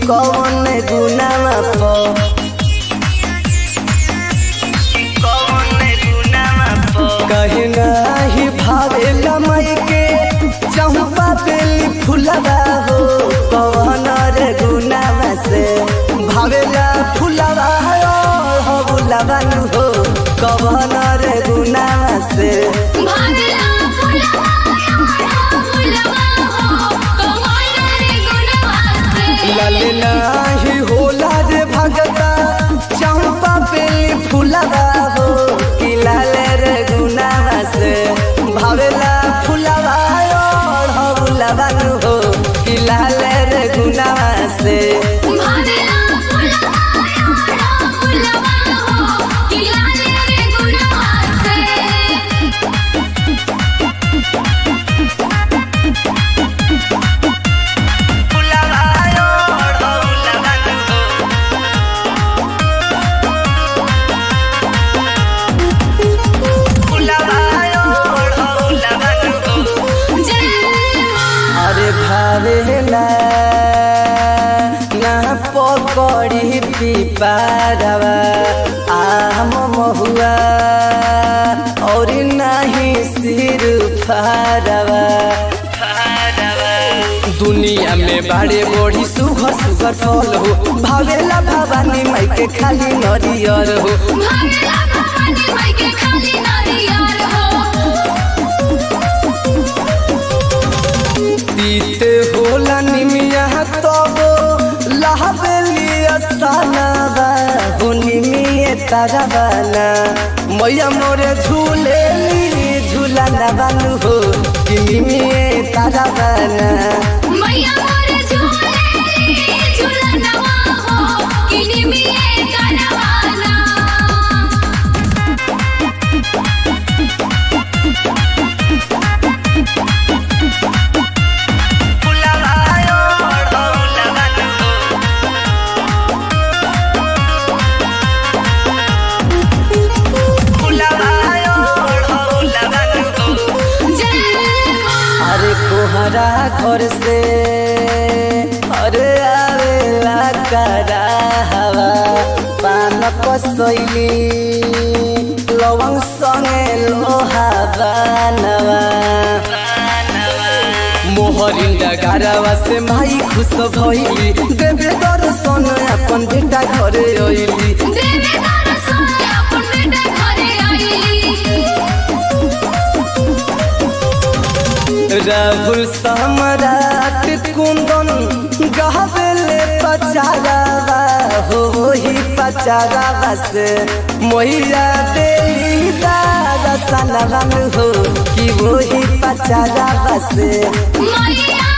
कौन गुनामा प कहे नाही भावेला मई के चंपा बेली फुलवा हो कौन रे गुनामा से भावेला फुलवा हो बुलवा नु हो कौन रे गुनामा से भागला फुलवा फुलवा हो कमाल रे गुणवा से लाल नाही होला रे भगता चंपा बेली फुलवा हो कि लाल रे गुनावा से भावेला फुलवा हो बुलवा नु हो कि लाल रे गुनावा से भागला फुलवा फुलवा हो किलाल रे गुणवा से अरे भावेला ना पकड़ी पिपारवा आम महुआ और नहीं सिर फारवा दुनिया में बड़े बड़ी सुघर सुघर फल हो भावेला भवानी माई के खाली नरियर हो भागला भवानी माई के खाली नारियल हो पीते होला निमिया तब लहबेली असानाबा हो निमिये ताराबाना मैया मोरे झूलेली झूला बानु हो कि निमिये ताराबाना मैया मोर झूले झूलनवा हो किनी मिए करवाना अरे कोहरा घर से अरे आवेला करा हवा पान कसैली लवंग संगे लोहा बानवा मोहरिन डगारवा से माई खुश भइली देवे दर्शन अपन बेटा घरे अइली देवे दर्शन अपन बेटा घरे आइली राहुल सम्राट कुंदन गहबेले पचारावा हो ही पचारावा से मोहिया देली दादा सनवन हो कि वो ही पचारावा से मैया